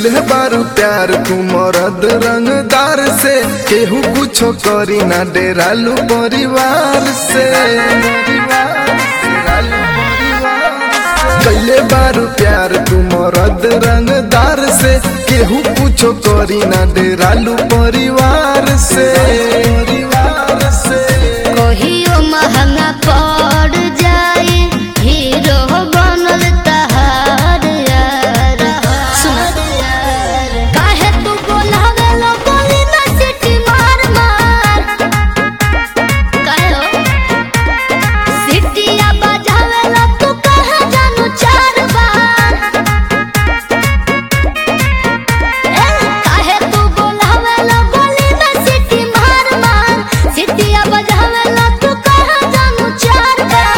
कैले बारू प्यार तू मरद रंगदार से केहू कुछो करी ना डेरालू परिवार से कैले बारू प्यार तू मरद रंगदार से केहू कुछो करी ना डेरालू परिवार से परिवार से कहियो महंगा पड़ जाए हीरो बनल तहार यार सुन काहे तू बोलावे लो बोली ना सिटी मार मार काहे हो सिटिया बजावे लो तू कहे जानू चार बार ए काहे तू बोलावे लो बोली ना सिटी मार मार सिटिया बजावे लो तू कहे जानू चार बार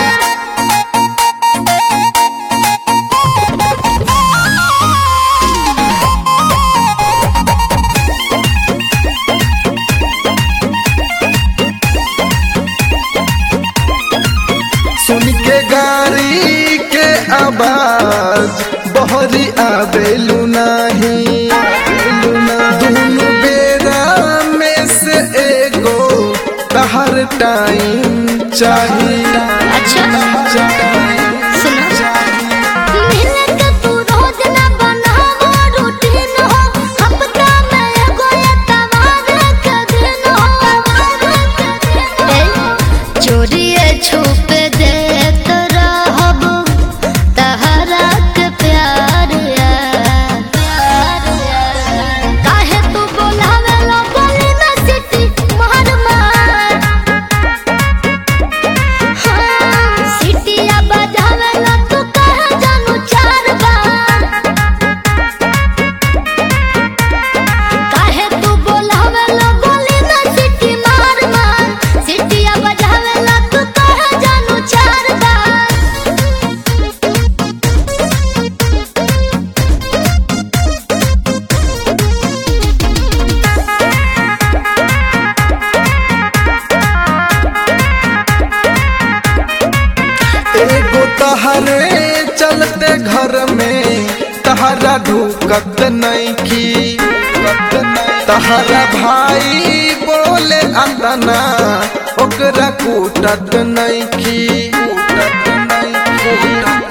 सुन के गाड़ी के आवाज बहरी आवेलू नाही दुनु बेरा में से एगो तहर टाइम चाहिए अच्छा सुनो मिले के तू रोज ना बनावो रूटीन हो हफ्ता में एगो एतवार के दिन हो ए चोरिए छुप देत रहब तहरा के प्यार यार काहे तू बोलावे लो बोली ना सिटी मार मार सिटिया बजावे ला तू कहे जानू चार बार काहे तू बोलावे ला बोली ना सिटी मार मार सिटिया बजावे ला तू कहे जानू चार बार एगो तहरे चलते घर में तहरा ढुकत नहीं की तहरा भाई बोले अंदना ओकरा कूटत नहीं की